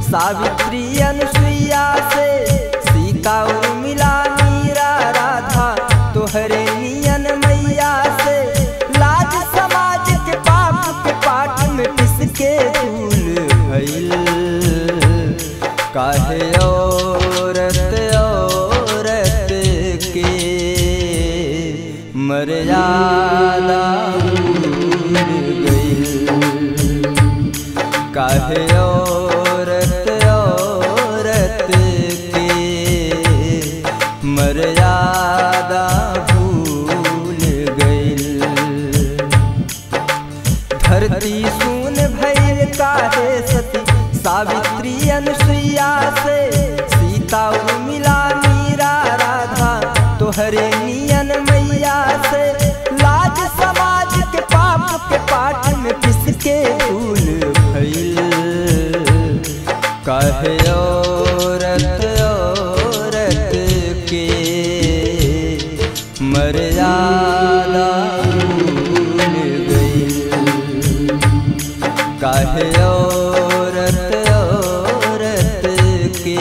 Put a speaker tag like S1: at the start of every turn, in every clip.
S1: सावित्री अनुसुईया से सीता उर्मिला मीरा राधा तोहरे नियन मैया से लाज समाज के पाप के पाठ में किसके भूल भइल काहे औरत औरत के मर्यादा भूल गइल काहे औरत औरत के मर्यादा भूल गइल धरती सुन भैल काहे सती सावित्री अनुसुईया से सीता उर्मिला मीरा राधा तोहरे नियन मैया से लाज समाज के पाप के पाठ में किसके भूल भइल काहे औरत औरत के मर्यादा भूल गइल काहे औरत औरत के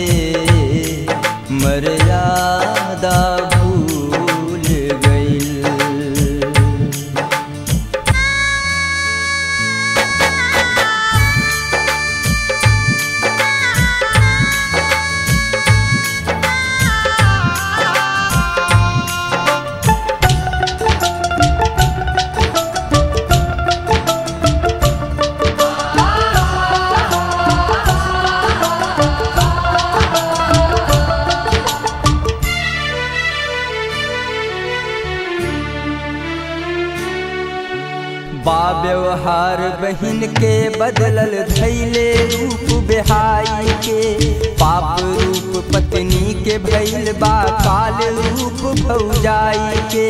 S1: मर्यादा भूल गइल बा व्यवहार बहिन के बदलल धैले रूप बेहाई के पाप रूप पत्नी के भैल बा काल रूप भौजाई के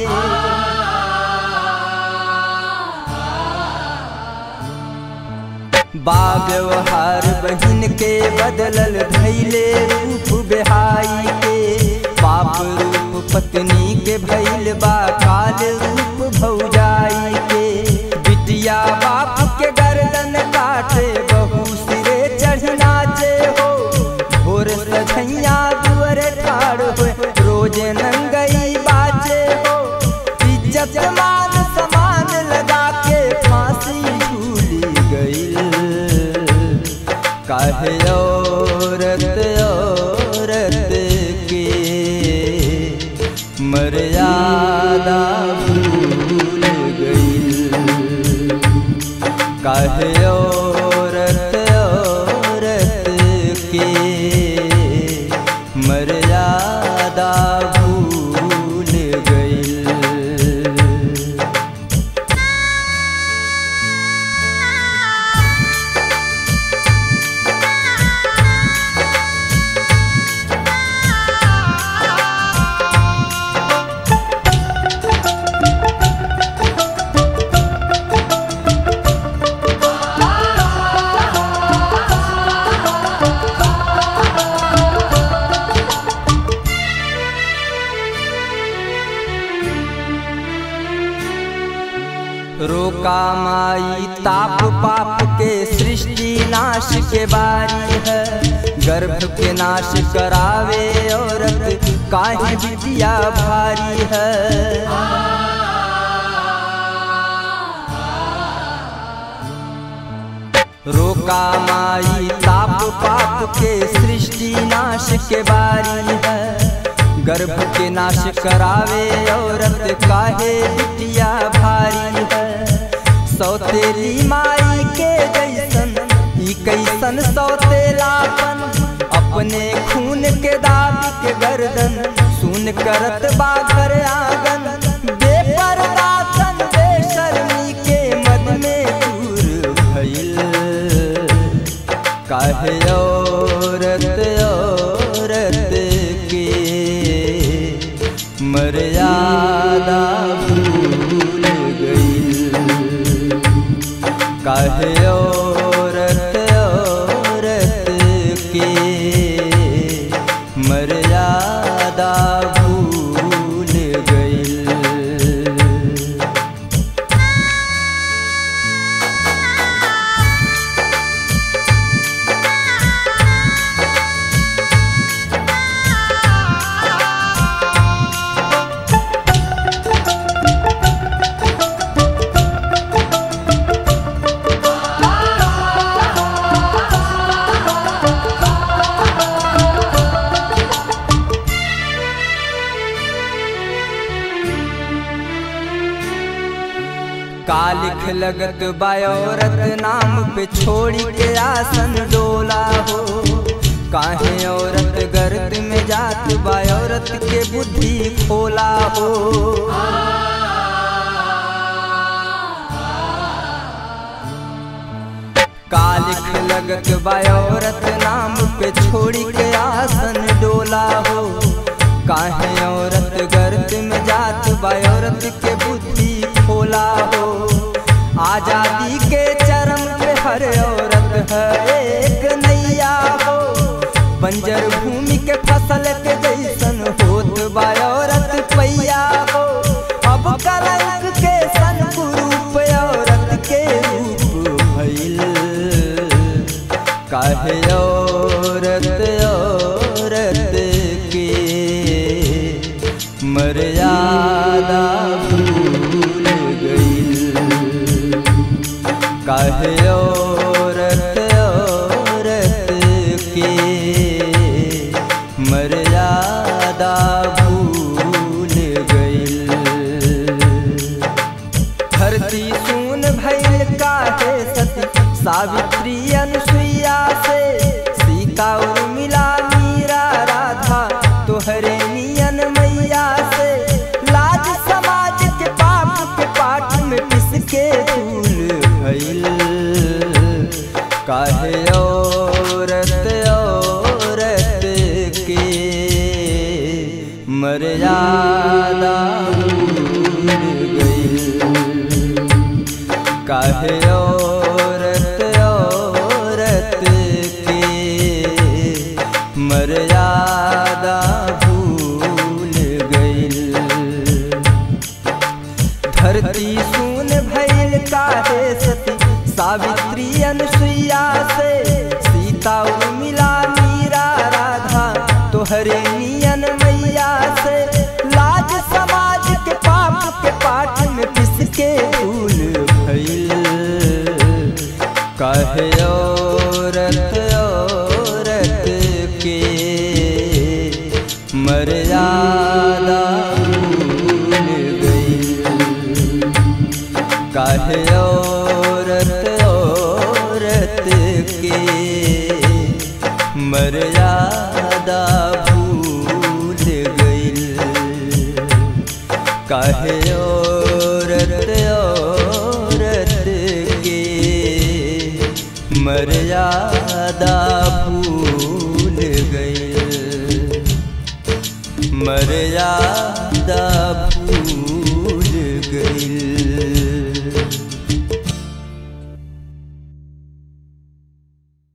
S1: बा व्यवहार बहिन के बदलल धैले रूप बेहाई के पाप रूप पत्नी के भैल बा काल रूप भौजाई के बिटिया बाप के गर्दन काटे बहू सिरे चढ़ नाचे हो भोर सझैया दुअर ठाड़ हो रोज नंगई बाचे हो इज्जत मान समान लगा के फांसी झूली गई काहे औरत औरत के मर्यादा भूल गई काहे औरत औरत के मर्यादा भूल गई रोका माई ताप पाप के सृष्टि नाश के बारी है गर्भ के नाश करावे औरत काहे विद्या भारी है रोका माई ताप पाप के सृष्टि नाश के बारी है गर्भ के नाश करावे औरत काहे बिटिया भारी है सौतेली माई के जैसन ई कैसन सौतेलापन अपने खून के दाग के गर्दन सुन करत बाघर आंगन बेपरदा तन बेशर्मी के मद में दूर भइल काहे औरत औरत के मर्यादा भूल गई काहे औरत औरत के मर्यादा भूल गई लगत बायोरत नाम पे छोड़ी के आसन डोला हो काहे औरत गर्द में जात बायोरत के बुद्धि खोला हो कालिक लगत बायोरत नाम पे छोड़ी के आसन डोला हो काहे औरत गर्द में जात बायोरत के बुद्धि खोला हो आजादी के चरम पे हर औरत है एक नैया हो बंजर भूमि के फसल के जैसन होत बायोरत पैया हो अब कलंक के सन रूप औरत के रूप भइल काहे औरत औरत के मर्यादा भूल गइल काहे औरत औरत के मर्यादा भूल गइल धरती सुन भइल काहे सती सावित्री अनुसुईया से सीता उर्मिला मीरा राधा तोहरे नियन मैया से लाज समाज के पाप के पाठ में पिस के धूल भइल काहे औरत औरत के मर्यादा भूल गइल काहे औरत औरत के मर्यादा भूल गइल धरती सुन भइल काहे सती सावित्री अनुसुईया से सीता उर्मिला मीरा राधा तोहरे नियन मैया से लाज समाज के पाप के पाठ में पिस के भूल भइल काहे औरत औरत के मर्यादा भूल गइल काहे औरत औरत के मर्यादा भूल गइल काहे औरत औरत के मर्यादा भूल गइल मर्यादा